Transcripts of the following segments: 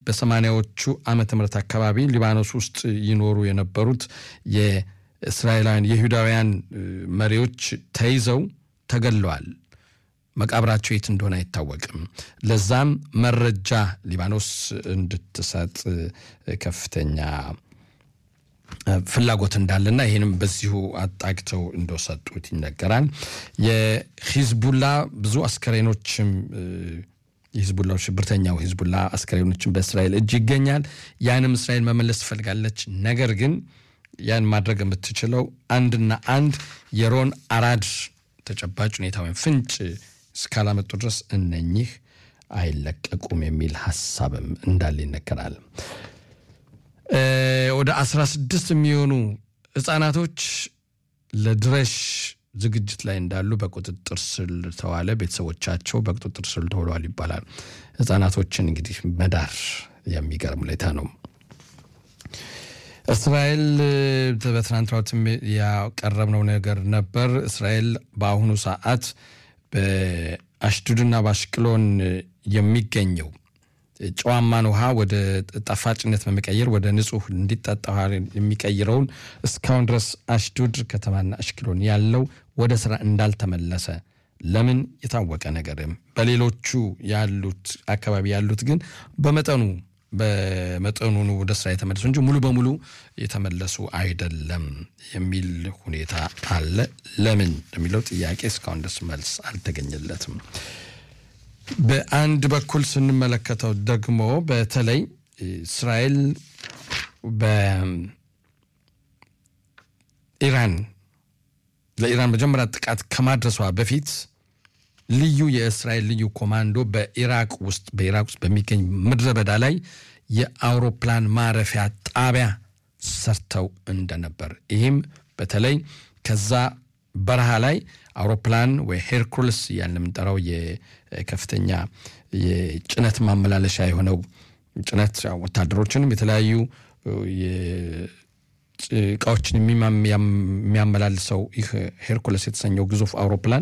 በሰማንያዎቹ ዓመተ ምህረት አካባቢ ሊባኖስ ውስጥ ይኖሩ የነበሩት የእስራኤላውያን የይሁዳውያን መሪዎች ተይዘው ተገለዋል። መቃብራቸው የት እንደሆነ አይታወቅም። ለዛም መረጃ ሊባኖስ እንድትሰጥ ከፍተኛ ፍላጎት እንዳለና ይህንም በዚሁ አጣግተው እንደሰጡት ይነገራል። የሂዝቡላ ብዙ አስከሬኖችም የሂዝቡላ ሽብርተኛው ሂዝቡላ አስከሬኖችም በእስራኤል እጅ ይገኛል። ያንም እስራኤል መመለስ ትፈልጋለች። ነገር ግን ያን ማድረግ የምትችለው አንድና አንድ የሮን አራድ ተጨባጭ ሁኔታ ወይም ፍንጭ እስካላመጡ ድረስ እነኚህ አይለቀቁም የሚል ሀሳብም እንዳለ ይነገራል። ወደ አስራ ስድስት የሚሆኑ ህጻናቶች ለድረሽ ዝግጅት ላይ እንዳሉ በቁጥጥር ስር ተዋለ። ቤተሰቦቻቸው በቁጥጥር ስር ተውለዋል ይባላል። ህጻናቶችን እንግዲህ መዳር የሚገርም ሁኔታ ነው። እስራኤል በትናንትናው ያቀረብነው ነገር ነበር። እስራኤል በአሁኑ ሰዓት በአሽዱድና በአሽቅሎን የሚገኘው ጨዋማን ውሃ ወደ ጣፋጭነት በመቀየር ወደ ንጹህ እንዲጠጣ ውሃ የሚቀይረውን እስካሁን ድረስ አሽዱድ ከተማና አሽቅሎን ያለው ወደ ስራ እንዳልተመለሰ ለምን የታወቀ ነገርም በሌሎቹ ያሉት አካባቢ ያሉት ግን በመጠኑ በመጠኑ ወደ ስራ የተመለሱ እንጂ ሙሉ በሙሉ የተመለሱ አይደለም የሚል ሁኔታ አለ። ለምን የሚለው ጥያቄ እስካሁን ድረስ መልስ አልተገኘለትም። በአንድ በኩል ስንመለከተው ደግሞ በተለይ እስራኤል በኢራን ለኢራን መጀመሪያ ጥቃት ከማድረሷ በፊት ልዩ የእስራኤል ልዩ ኮማንዶ በኢራቅ ውስጥ በኢራቅ ውስጥ በሚገኝ ምድረ በዳ ላይ የአውሮፕላን ማረፊያ ጣቢያ ሰርተው እንደነበር ይህም በተለይ ከዛ በረሃ ላይ አውሮፕላን ወይ ሄርኩልስ እያልን የምንጠራው የከፍተኛ የጭነት ማመላለሻ የሆነው ጭነት ወታደሮችንም የተለያዩ እቃዎችን የሚያመላልሰው ይህ ሄርኩለስ የተሰኘው ግዙፍ አውሮፕላን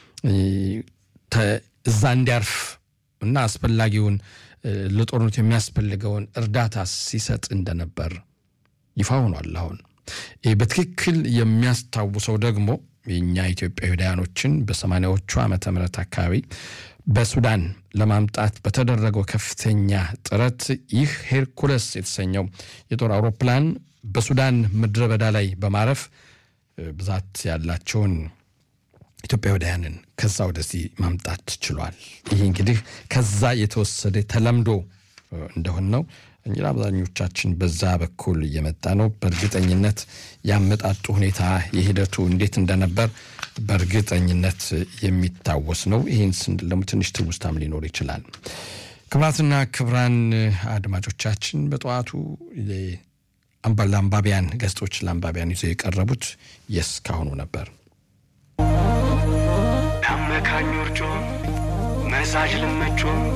እዛ እንዲያርፍ እና አስፈላጊውን ለጦርነቱ የሚያስፈልገውን እርዳታ ሲሰጥ እንደነበር ይፋ ሆኗል። አሁን በትክክል የሚያስታውሰው ደግሞ የእኛ ኢትዮጵያውያኖችን በሰማንያዎቹ ዓመተ ምህረት አካባቢ በሱዳን ለማምጣት በተደረገው ከፍተኛ ጥረት ይህ ሄርኩለስ የተሰኘው የጦር አውሮፕላን በሱዳን ምድረ በዳ ላይ በማረፍ ብዛት ያላቸውን ኢትዮጵያውያንን ከዛ ወደዚህ ማምጣት ችሏል። ይህ እንግዲህ ከዛ የተወሰደ ተለምዶ እንደሆን ነው እንጂ አብዛኞቻችን በዛ በኩል እየመጣ ነው። በእርግጠኝነት ያመጣጡ ሁኔታ የሂደቱ እንዴት እንደነበር በእርግጠኝነት የሚታወስ ነው። ይህን ስንል ደግሞ ትንሽ ትውስታም ሊኖር ይችላል። ክብራትና ክብራን አድማጮቻችን በጠዋቱ ለአንባቢያን ገጾች ለአንባቢያን ይዘው የቀረቡት የእስካሁኑ ነበር። ታመካኞርጮ መዛዥ ልመቾ